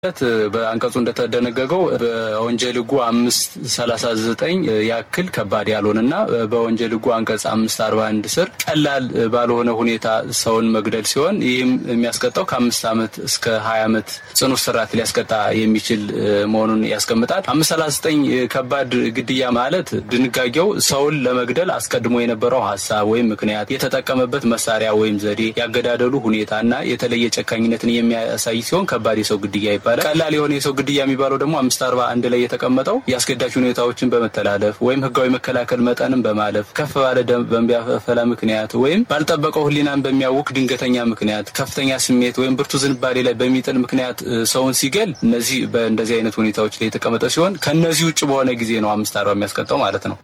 በአንቀጹ እንደተደነገገው በወንጀል ሕጉ አምስት ሰላሳ ዘጠኝ ያክል ከባድ ያልሆነና በወንጀል ሕጉ አንቀጽ አምስት አርባ አንድ ስር ቀላል ባልሆነ ሁኔታ ሰውን መግደል ሲሆን ይህም የሚያስቀጣው ከአምስት ዓመት እስከ ሀያ ዓመት ጽኑ እስራት ሊያስቀጣ የሚችል መሆኑን ያስቀምጣል። አምስት ሰላሳ ዘጠኝ ከባድ ግድያ ማለት ድንጋጌው ሰውን ለመግደል አስቀድሞ የነበረው ሀሳብ ወይም ምክንያት፣ የተጠቀመበት መሳሪያ ወይም ዘዴ፣ ያገዳደሉ ሁኔታ እና የተለየ ጨካኝነትን የሚያሳይ ሲሆን ከባድ የሰው ግድያ ይባላል። ቀላል የሆነ የሰው ግድያ የሚባለው ደግሞ አምስት አርባ አንድ ላይ የተቀመጠው የአስገዳጅ ሁኔታዎችን በመተላለፍ ወይም ህጋዊ መከላከል መጠንን በማለፍ ከፍ ባለ ደም በሚያፈላ ምክንያት ወይም ባልጠበቀው ህሊናን በሚያውክ ድንገተኛ ምክንያት ከፍተኛ ስሜት ወይም ብርቱ ዝንባሌ ላይ በሚጥል ምክንያት ሰውን ሲገል እነዚህ በእንደዚህ አይነት ሁኔታዎች ላይ የተቀመጠ ሲሆን ከእነዚህ ውጭ በሆነ ጊዜ ነው አምስት አርባ የሚያስቀጣው ማለት ነው።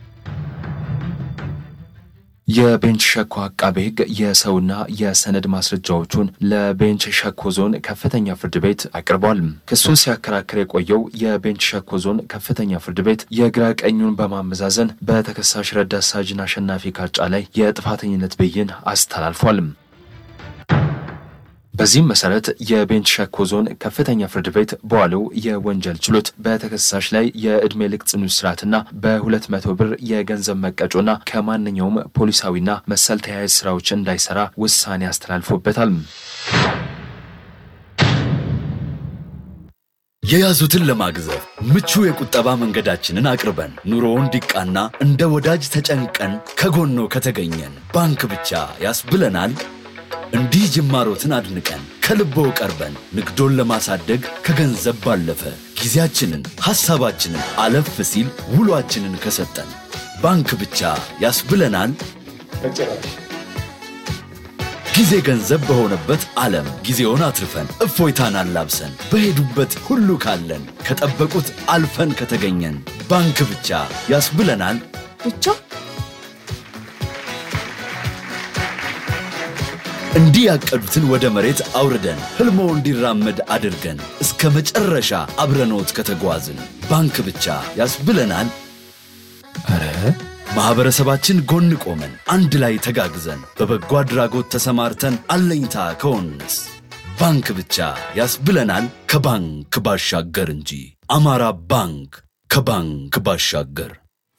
የቤንች ሸኮ አቃቤ ህግ የሰውና የሰነድ ማስረጃዎቹን ለቤንች ሸኮ ዞን ከፍተኛ ፍርድ ቤት አቅርቧል። ክሱን ሲያከራክር የቆየው የቤንች ሸኮ ዞን ከፍተኛ ፍርድ ቤት የግራ ቀኙን በማመዛዘን በተከሳሽ ረዳት ሳጅን አሸናፊ ካጫ ላይ የጥፋተኝነት ብይን አስተላልፏል። በዚህም መሰረት የቤንች ሸኮ ዞን ከፍተኛ ፍርድ ቤት በዋለው የወንጀል ችሎት በተከሳሽ ላይ የዕድሜ ልክ ጽኑ እስራትና በሁለት መቶ ብር የገንዘብ መቀጮና ከማንኛውም ፖሊሳዊና መሰል ተያያዥ ስራዎች እንዳይሰራ ውሳኔ አስተላልፎበታል። የያዙትን ለማግዘፍ ምቹ የቁጠባ መንገዳችንን አቅርበን ኑሮው እንዲቃና እንደ ወዳጅ ተጨንቀን ከጎኖ ከተገኘን ባንክ ብቻ ያስብለናል። እንዲህ ጅማሮትን አድንቀን ከልቦ ቀርበን ንግዶን ለማሳደግ ከገንዘብ ባለፈ ጊዜያችንን፣ ሐሳባችንን አለፍ ሲል ውሏችንን ከሰጠን ባንክ ብቻ ያስብለናል። ጊዜ ገንዘብ በሆነበት ዓለም ጊዜውን አትርፈን እፎይታን አላብሰን በሄዱበት ሁሉ ካለን ከጠበቁት አልፈን ከተገኘን ባንክ ብቻ ያስብለናል ብቻ እንዲህ ያቀዱትን ወደ መሬት አውርደን ህልሞ እንዲራመድ አድርገን እስከ መጨረሻ አብረኖት ከተጓዝን ባንክ ብቻ ያስብለናል። ኧረ ማኅበረሰባችን ጎን ቆመን አንድ ላይ ተጋግዘን በበጎ አድራጎት ተሰማርተን አለኝታ ከሆንስ ባንክ ብቻ ያስብለናል። ከባንክ ባሻገር እንጂ አማራ ባንክ ከባንክ ባሻገር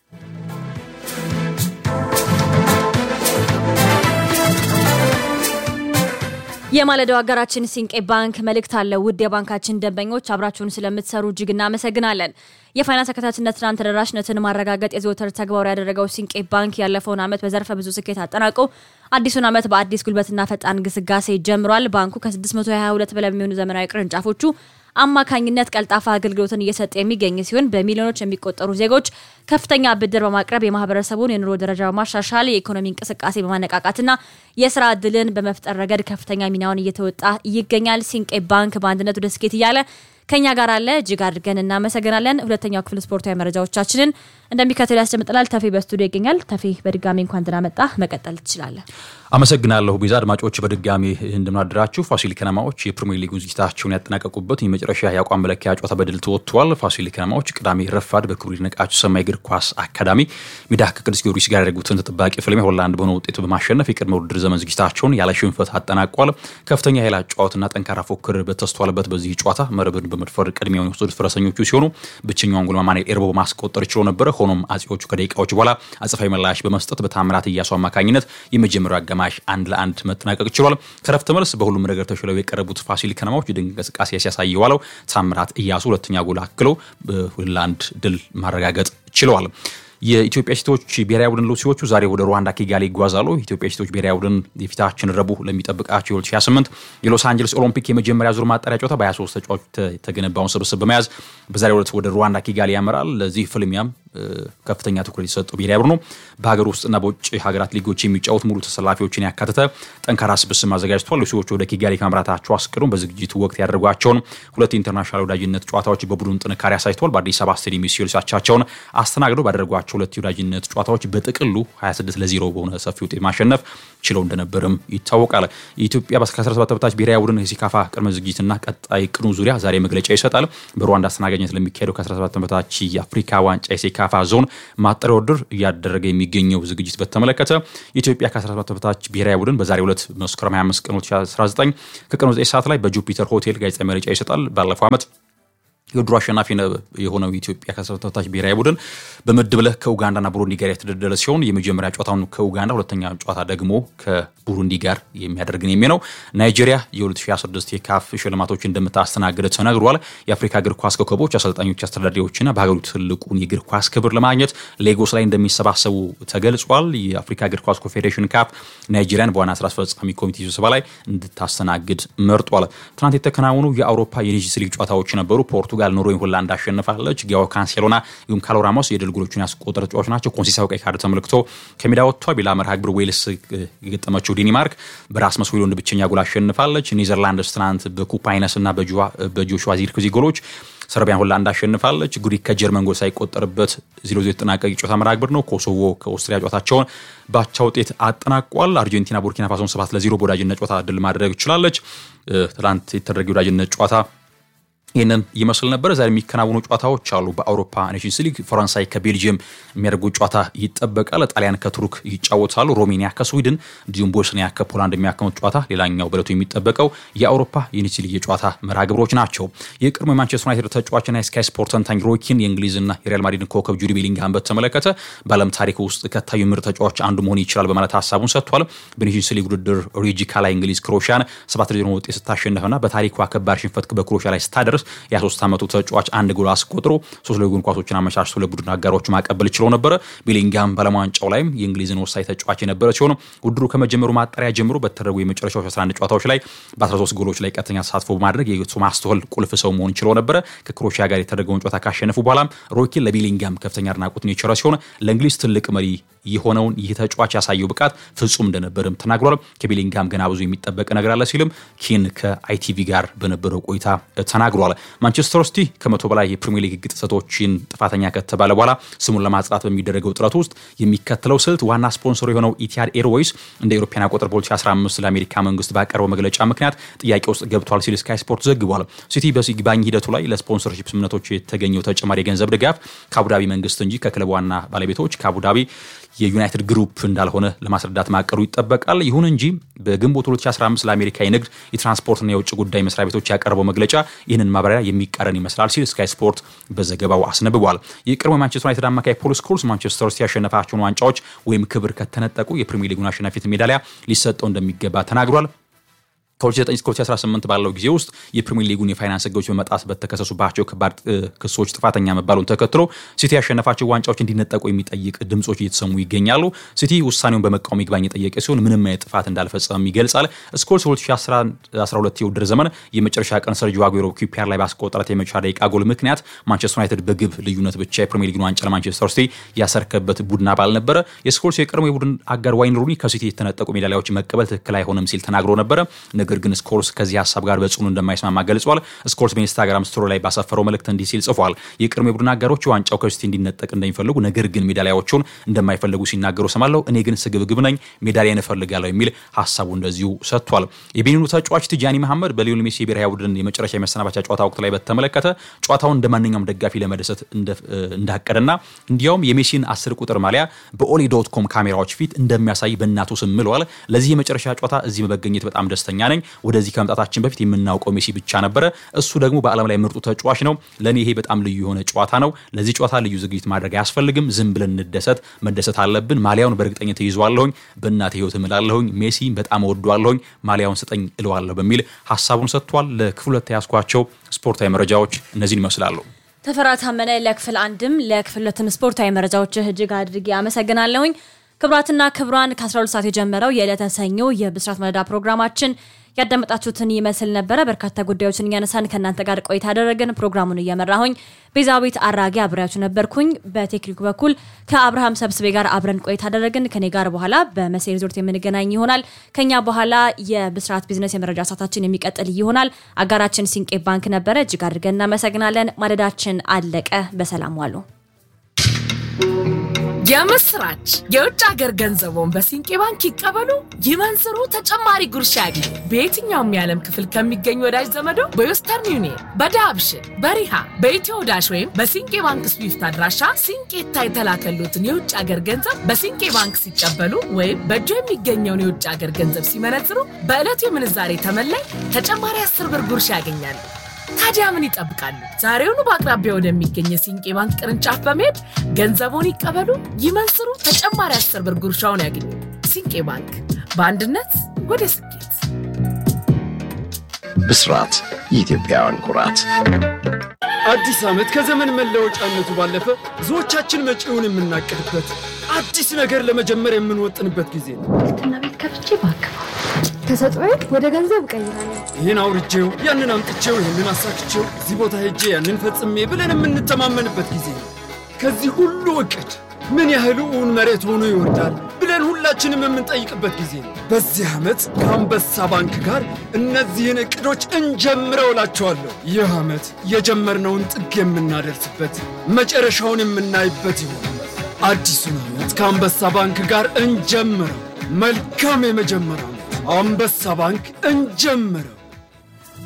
የማለዳው ሀገራችን ሲንቄ ባንክ መልእክት አለ። ውድ የባንካችን ደንበኞች አብራችሁን ስለምትሰሩ እጅግ እናመሰግናለን። የፋይናንስ ተከታታችነትና ተደራሽነትን ማረጋገጥ የዘወትር ተግባሩ ያደረገው ሲንቄ ባንክ ያለፈውን ዓመት በዘርፈ ብዙ ስኬት አጠናቆ አዲሱን ዓመት በአዲስ ጉልበትና ፈጣን ግስጋሴ ጀምሯል። ባንኩ ከ622 በላይ የሚሆኑ ዘመናዊ ቅርንጫፎቹ አማካኝነት ቀልጣፋ አገልግሎትን እየሰጠ የሚገኝ ሲሆን በሚሊዮኖች የሚቆጠሩ ዜጎች ከፍተኛ ብድር በማቅረብ የማህበረሰቡን የኑሮ ደረጃ በማሻሻል የኢኮኖሚ እንቅስቃሴ በማነቃቃትና የስራ እድልን በመፍጠር ረገድ ከፍተኛ ሚናውን እየተወጣ ይገኛል። ሲንቄ ባንክ በአንድነት ወደ ስኬት እያለ ከኛ ጋር አለ። እጅግ አድርገን እናመሰግናለን። ሁለተኛው ክፍል ስፖርታዊ መረጃዎቻችንን እንደሚከተሉ ያስደምጠናል። ተፌ በስቱዲዮ ይገኛል። ተፌ በድጋሚ እንኳን ደህና መጣ። መቀጠል ትችላለን። አመሰግናለሁ ቢዛ። አድማጮች በድጋሚ እንደምናደራችሁ። ፋሲል ከነማዎች የፕሪሚየር ሊግ ዝግጅታቸውን ያጠናቀቁበት የመጨረሻ የአቋም መለኪያ ጨዋታ በድል ተወጥቷል። ፋሲል ከነማዎች ቅዳሜ ረፋድ በክብሩ ይድነቃቸው ሰማይ እግር ኳስ አካዳሚ ሜዳ ከቅዱስ ጊዮርጊስ ጋር ያደረጉትን ተጠባቂ ፍልሚያ ሆላንድ በሆነ ውጤቱ በማሸነፍ የቅድመ ውድድር ዘመን ዝግጅታቸውን ያለ ሽንፈት አጠናቋል። ከፍተኛ የኃይል ጨዋታና ጠንካራ ፉክክር በተስተዋለበት በዚህ ጨዋታ መረብን በመድፈር ቅድሚያውን የወሰዱት ፈረሰኞቹ ሲሆኑ ብቸኛውን ጎል ማኑኤል ኤርቦ በማስቆጠር ችሎ ነበረ። ሆኖም አጼዎቹ ከደቂቃዎች በኋላ አጽፋዊ ምላሽ በመስጠት በታምራት እያሱ አማካኝነት የመጀመሪያው አጋማሽ አንድ ለአንድ መጠናቀቅ ችሏል። ከረፍት መልስ በሁሉም ነገር ተሽለው የቀረቡት ፋሲል ከነማዎች ድንቅ እንቅስቃሴ ሲያሳይ የዋለው ታምራት እያሱ ሁለተኛ ጎል አክለው ለአንድ ድል ማረጋገጥ ችለዋል። የኢትዮጵያ ሴቶች ብሔራዊ ቡድን ሉሲዎቹ ዛሬ ወደ ሩዋንዳ ኪጋሊ ይጓዛሉ። የኢትዮጵያ ሴቶች ብሔራዊ ቡድን የፊታችን ረቡዕ ለሚጠብቃቸው የ2028 የሎስ አንጀለስ ኦሎምፒክ የመጀመሪያ ዙር ማጣሪያ ጨዋታ በ23 ተጫዋቾች የተገነባውን ስብስብ በመያዝ በዛሬው ዕለት ወደ ሩዋንዳ ኪጋሊ ያመራል። ለዚህ ፍልሚያም ከፍተኛ ትኩረት የተሰጠው ብሔራዊ ቡድኑ በሀገር ውስጥና በውጭ ሀገራት ሊጎች የሚጫወት ሙሉ ተሰላፊዎችን ያካተተ ጠንካራ ስብስብ አዘጋጅቷል። ሉሲዎቹ ወደ ኪጋሊ ከማምራታቸው አስቀድሞ በዝግጅቱ ወቅት ያደረጓቸውን ሁለት ኢንተርናሽናል ወዳጅነት ጨዋታዎች በቡድን ጥንካሬ አሳይተዋል። በአዲስ አበባ ስቴዲየም ሲዮልሳቻቸውን አስተናግደው ባደረጓቸው ሁለት የወዳጅነት ጨዋታዎች በጥቅሉ 26 ለ0 በሆነ ሰፊ ውጤት ማሸነፍ ችለው እንደነበርም ይታወቃል። የኢትዮጵያ ከ17 በታች ብሔራዊ ቡድን የሴካፋ ቅድመ ዝግጅትና ቀጣይ ቅኑ ዙሪያ ዛሬ መግለጫ ይሰጣል። በሩዋንዳ አስተናጋጅነት ለሚካሄደው ከ17 በታች የአፍሪካ ዋንጫ የሴካ የሴካፋ ዞን ማጣሪያ ውድድር እያደረገ የሚገኘው ዝግጅት በተመለከተ የኢትዮጵያ ከ17 በታች ብሔራዊ ቡድን በዛሬው ዕለት መስከረም 25 ቀን 2019 ከቀኑ 9 ሰዓት ላይ በጁፒተር ሆቴል ጋዜጣዊ መግለጫ ይሰጣል። ባለፈው ዓመት የውድድሩ አሸናፊ የሆነው የኢትዮጵያ ከ17 በታች ብሔራዊ ቡድን በምድብ ለ ከኡጋንዳና ቡሩንዲ ጋር የተደለደለ ሲሆን የመጀመሪያ ጨዋታውን ከኡጋንዳ ሁለተኛ ጨዋታ ደግሞ ከቡሩንዲ ጋር የሚያደርግን የሚ ነው። ናይጄሪያ የ2026 የካፍ ሽልማቶች እንደምታስተናግድ ተነግሯል። የአፍሪካ እግር ኳስ ኮከቦች፣ አሰልጣኞች፣ አስተዳዳሪዎችና በሀገሪቱ ትልቁን የእግር ኳስ ክብር ለማግኘት ሌጎስ ላይ እንደሚሰባሰቡ ተገልጿል። የአፍሪካ እግር ኳስ ኮንፌዴሬሽን ካፍ ናይጄሪያን በዋና ስራ አስፈጻሚ ኮሚቴ ስብሰባ ላይ እንድታስተናግድ መርጧል። ትናንት የተከናወኑ የአውሮፓ የኔሽንስ ሊግ ጨዋታዎች ነበሩ። ፖርቱጋል ኖርዌይን ሆላንድ አሸንፋለች። ጊያኦ ካንሴሎና እንዲሁም ካሎ ራሞስ የድል ጎሎቹን ያስቆጠሩ ተጫዋቾች ናቸው። ኮንሲሳው ቀይ ካርድ ተመልክቶ ከሜዳ ወጥቷል። ሌላ መርሃ ግብር ዌልስ የገጠመችው ዴኒማርክ በራስመስ ሆይሉንድ ብቸኛ ጎል አሸንፋለች። ኔዘርላንድስ ትናንት በኩፕ አይነስ እና በጆሹዋ ዚርክዚ ጎሎች ሰርቢያን ሆላንድ አሸንፋለች። ግሪክ ከጀርመን ጎል ሳይቆጠርበት ዜሮ ዜሮ የተጠናቀቀ የጨዋታ መርሃ ግብር ነው። ኮሶቮ ከኦስትሪያ ጨዋታቸውን በአቻ ውጤት አጠናቋል። አርጀንቲና ቡርኪና ፋሶን ሰባት ለዜሮ በወዳጅነት ጨዋታ ድል ማድረግ ችላለች። ትናንት የተደረገ የወዳጅነት ጨዋታ ይህንን ይመስል ነበር። ዛሬ የሚከናወኑ ጨዋታዎች አሉ። በአውሮፓ ኔሽንስ ሊግ ፈረንሳይ ከቤልጅየም የሚያደርጉት ጨዋታ ይጠበቃል። ጣሊያን ከቱርክ ይጫወታሉ። ሮሜኒያ ከስዊድን እንዲሁም ቦስኒያ ከፖላንድ የሚያከሙት ጨዋታ ሌላኛው በለቱ የሚጠበቀው የአውሮፓ የኔሽንስ ሊግ የጨዋታ መርሃ ግብሮች ናቸው። የቀድሞ የማንቸስተር ዩናይትድ ተጫዋችና የስካይ ስፖርት ተንታኝ ሮኪን የእንግሊዝና የሪያል ማድሪድን ኮከብ ጁዲ ቤሊንግሃም በተመለከተ በዓለም ታሪክ ውስጥ ከታዩ ምርጥ ተጫዋች አንዱ መሆን ይችላል በማለት ሀሳቡን ሰጥቷል። በኔሽንስ ሊግ ውድድር ሪጂካ ላይ እንግሊዝ ክሮሻን ሰባት ለዜሮ ውጤት ስታሸንፍና በታሪኳ ከባድ ሽንፈት በክሮሻ ላይ ስታደርስ የ23 ዓመቱ ተጫዋች አንድ ጎል አስቆጥሮ ሶስት ለጎን ኳሶችን አመቻችቶ ለቡድን አጋሮቹ ማቀበል ችለው ነበረ። ቤሊንግሃም በዓለም ዋንጫው ላይም የእንግሊዝን ወሳኝ ተጫዋች የነበረ ሲሆን ውድድሩ ከመጀመሩ ማጣሪያ ጀምሮ በተደረጉ የመጨረሻዎች 11 ጨዋታዎች ላይ በ13 ጎሎች ላይ ቀጥተኛ ተሳትፎ በማድረግ የቶማስ ቱኸል ቁልፍ ሰው መሆን ችለው ነበረ። ከክሮሺያ ጋር የተደረገውን ጨዋታ ካሸነፉ በኋላም ሮኪን ለቤሊንግሃም ከፍተኛ አድናቆትን የቸረ ሲሆን ለእንግሊዝ ትልቅ መሪ የሆነውን ይህ ተጫዋች ያሳየው ብቃት ፍጹም እንደነበርም ተናግሯል። ከቤሊንግሃም ገና ብዙ የሚጠበቅ ነገር አለ ሲልም ኪን ከአይቲቪ ጋር በነበረው ቆይታ ተናግሯል። ማንቸስተር ሲቲ ከመቶ በላይ የፕሪሚየር ሊግ ጥሰቶችን ጥፋተኛ ከተባለ በኋላ ስሙን ለማጽዳት በሚደረገው ጥረት ውስጥ የሚከተለው ስልት ዋና ስፖንሰሩ የሆነው ኢቲሃድ ኤርዌይስ እንደ ኤሮፓያን አቆጣጠር በ2015 ለአሜሪካ መንግስት ባቀረበው መግለጫ ምክንያት ጥያቄ ውስጥ ገብቷል ሲል ስካይ ስፖርት ዘግቧል። ሲቲ በይግባኝ ሂደቱ ላይ ለስፖንሰርሺፕ ስምምነቶች የተገኘው ተጨማሪ የገንዘብ ድጋፍ ከአቡዳቢ መንግስት እንጂ ከክለብ ዋና ባለቤቶች ከአቡዳቢ የዩናይትድ ግሩፕ እንዳልሆነ ለማስረዳት ማቀሩ ይጠበቃል። ይሁን እንጂ በግንቦት 2015 ለአሜሪካ የንግድ የትራንስፖርትና የውጭ ጉዳይ መስሪያ ቤቶች ያቀረበው መግለጫ ይህንን ማብራሪያ የሚቃረን ይመስላል ሲል ስካይ ስፖርት በዘገባው አስነብቧል። የቀድሞ የማንቸስተር ዩናይትድ አማካይ ፖል ስኮልስ ማንቸስተር ሲቲ ያሸነፋቸውን ዋንጫዎች ወይም ክብር ከተነጠቁ የፕሪሚየር ሊጉን አሸናፊነት ሜዳሊያ ሊሰጠው እንደሚገባ ተናግሯል። ከ2009 እስከ 2018 ባለው ጊዜ ውስጥ የፕሪሚየር ሊጉን የፋይናንስ ሕጎች በመጣስ በተከሰሱባቸው ከባድ ክሶች ጥፋተኛ መባሉን ተከትሎ ሲቲ ያሸነፋቸው ዋንጫዎች እንዲነጠቁ የሚጠይቅ ድምጾች እየተሰሙ ይገኛሉ። ሲቲ ውሳኔውን በመቃወም ይግባኝ የጠየቀ ሲሆን ምንም አይነት ጥፋት እንዳልፈጸመም ይገልጻል። ስኮልስ 2012 የውድድር ዘመን የመጨረሻ ቀን ሰርጂዮ አጉዌሮ ኪፒያር ላይ ባስቆጠራት የመጨረሻ ደቂቃ ጎል ምክንያት ማንቸስተር ዩናይትድ በግብ ልዩነት ብቻ የፕሪሚየር ሊጉን ዋንጫ ለማንቸስተር ሲቲ ያሰረከበት ቡድን አባል ነበረ። የስኮልስ የቀድሞ የቡድን አጋር ዋይን ሩኒ ከሲቲ የተነጠቁ ሜዳሊያዎች መቀበል ትክክል አይሆንም ሲል ተናግሮ ነበረ። ነገር ግን ስኮልስ ከዚህ ሀሳብ ጋር በጽኑ እንደማይስማማ ገልጿል። ስኮልስ በኢንስታግራም ስቶሪ ላይ ባሰፈረው መልእክት እንዲህ ሲል ጽፏል። የቅድሞ የቡድን አጋሮች ዋንጫው ከሲቲ እንዲነጠቅ እንደሚፈልጉ ነገር ግን ሜዳሊያዎቹን እንደማይፈልጉ ሲናገሩ ሰማለሁ። እኔ ግን ስግብግብ ነኝ፣ ሜዳሊያን እፈልጋለሁ የሚል ሀሳቡ እንደዚሁ ሰጥቷል። የቤኒኑ ተጫዋች ቲጃኒ መሐመድ በሊዮኔል ሜሲ የብሔራዊ ቡድን የመጨረሻ የመሰናባቻ ጨዋታ ወቅት ላይ በተመለከተ ጨዋታውን እንደ ማንኛውም ደጋፊ ለመደሰት እንዳቀደና እንዲያውም የሜሲን አስር ቁጥር ማሊያ በኦሊ ዶት ኮም ካሜራዎች ፊት እንደሚያሳይ በእናቱ ስም ምለዋል። ለዚህ የመጨረሻ ጨዋታ እዚህ በመገኘት በጣም ደስተኛ ነኝ። ወደዚህ ከመምጣታችን በፊት የምናውቀው ሜሲ ብቻ ነበረ። እሱ ደግሞ በዓለም ላይ ምርጡ ተጫዋች ነው። ለእኔ ይሄ በጣም ልዩ የሆነ ጨዋታ ነው። ለዚህ ጨዋታ ልዩ ዝግጅት ማድረግ አያስፈልግም። ዝም ብለን እንደሰት መደሰት አለብን። ማሊያውን በእርግጠኝነት ይይዘዋለሁኝ። በእናቴ ህይወት እምላለሁኝ። ሜሲ በጣም እወደዋለሁኝ። ማሊያውን ስጠኝ እለዋለሁ በሚል ሀሳቡን ሰጥቷል። ለክፍል ሁለት ያስኳቸው ስፖርታዊ መረጃዎች እነዚህን ይመስላሉ። ተፈራ ታመነ ለክፍል አንድም ለክፍል ሁለትም ስፖርታዊ መረጃዎች እጅግ አድርጌ አመሰግናለሁኝ። ክብራትና ክብሯን ከ12 ሰዓት የጀመረው የዕለተ ሰኞ የብስራት መረዳ ፕሮግራማችን ያዳመጣችሁትን ይመስል ነበረ። በርካታ ጉዳዮችን እያነሳን ከእናንተ ጋር ቆይታ ያደረግን ፕሮግራሙን እየመራሁኝ ቤዛዊት አራጌ አብሬያችሁ ነበርኩኝ። በቴክኒኩ በኩል ከአብርሃም ሰብስቤ ጋር አብረን ቆይታ ያደረግን። ከኔ ጋር በኋላ በመሴ ሪዞርት የምንገናኝ ይሆናል። ከኛ በኋላ የብስራት ቢዝነስ የመረጃ ሰዓታችን የሚቀጥል ይሆናል። አጋራችን ሲንቄ ባንክ ነበረ። እጅግ አድርገን እናመሰግናለን። ማለዳችን አለቀ። በሰላም ዋሉ። የምስራች! የውጭ ሀገር ገንዘቦን በሲንቄ ባንክ ይቀበሉ፣ ይመንዝሩ፣ ተጨማሪ ጉርሻ ያግኙ። በየትኛውም የዓለም ክፍል ከሚገኙ ወዳጅ ዘመዶ በዌስተርን ዩኒየን፣ በዳብሽን፣ በሪሃ፣ በኢትዮ ዳሽ ወይም በሲንቄ ባንክ ስዊፍት አድራሻ ሲንቄታ የተላከሉትን የውጭ ሀገር ገንዘብ በሲንቄ ባንክ ሲቀበሉ ወይም በእጆ የሚገኘውን የውጭ ሀገር ገንዘብ ሲመነዝሩ በዕለቱ የምንዛሬ ተመላይ ተጨማሪ አስር ብር ጉርሻ ያገኛሉ። ታዲያ ምን ይጠብቃሉ? ዛሬውኑ በአቅራቢያ ወደሚገኝ የሲንቄ ባንክ ቅርንጫፍ በመሄድ ገንዘቦን ይቀበሉ፣ ይመንዝሩ፣ ተጨማሪ አስር ብር ጉርሻውን ያገኙ። ሲንቄ ባንክ በአንድነት ወደ ስኬት። ብስራት የኢትዮጵያውያን ኩራት። አዲስ ዓመት ከዘመን መለወጫነቱ ባለፈ ብዙዎቻችን መጪውን የምናቅድበት አዲስ ነገር ለመጀመር የምንወጥንበት ጊዜ ነው። እና ቤት ከፍቼ ባክፋ ተሰጥኦዬ ወደ ገንዘብ እቀይራለሁ። ይህን አውርቼው፣ ያንን አምጥቼው፣ ይህንን አሳክቼው፣ እዚህ ቦታ ሄጄ ያንን ፈጽሜ ብለን የምንተማመንበት ጊዜ ነው። ከዚህ ሁሉ እቅድ ምን ያህል እውን መሬት ሆኖ ይወርዳል ብለን ሁላችንም የምንጠይቅበት ጊዜ ነው። በዚህ ዓመት ከአንበሳ ባንክ ጋር እነዚህን እቅዶች እንጀምረው እላቸዋለሁ። ይህ ዓመት የጀመርነውን ጥግ የምናደርስበት መጨረሻውን የምናይበት ይሆናል። አዲሱን ዓመት ከአንበሳ ባንክ ጋር እንጀምረው። መልካም የመጀመሪያ ዓመት። አንበሳ ባንክ እንጀምረው።